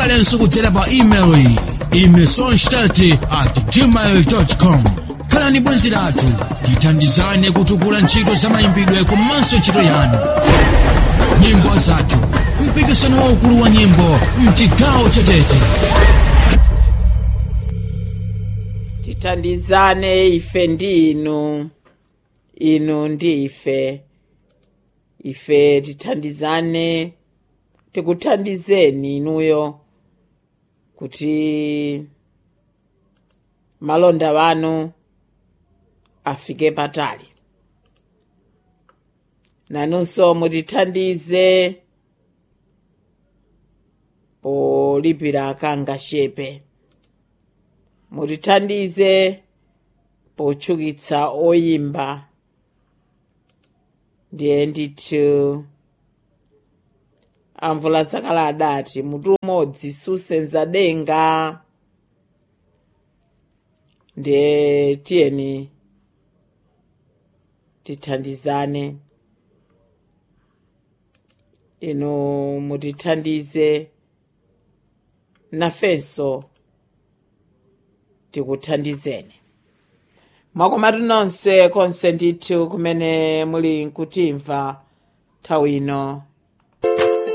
ngakhalenso kudzera pa email iyi imesonstat at gmail com khalani bwenzi lathu tithandizane kutukula ntchito za mayimbidwe komanso ntchito yanu nyimbo zathu mpikisano waukulu wa nyimbo mchigawo chetete tithandizane ife ndi inu inu ndi ife ife tithandizane tikuthandizeni inuyo kuti malonda wanu afike patali nanunso mutithandize polipira kangashepe mutithandize potchukitsa oyimba ndiye ndithu amvula zakale adati mutu umodzi susenza denga ndiye tiyeni tithandizane inu mutithandize nafenso tikuthandizeni mwakomatu nonse konse ndithu kumene muli nkutimva nthawi ino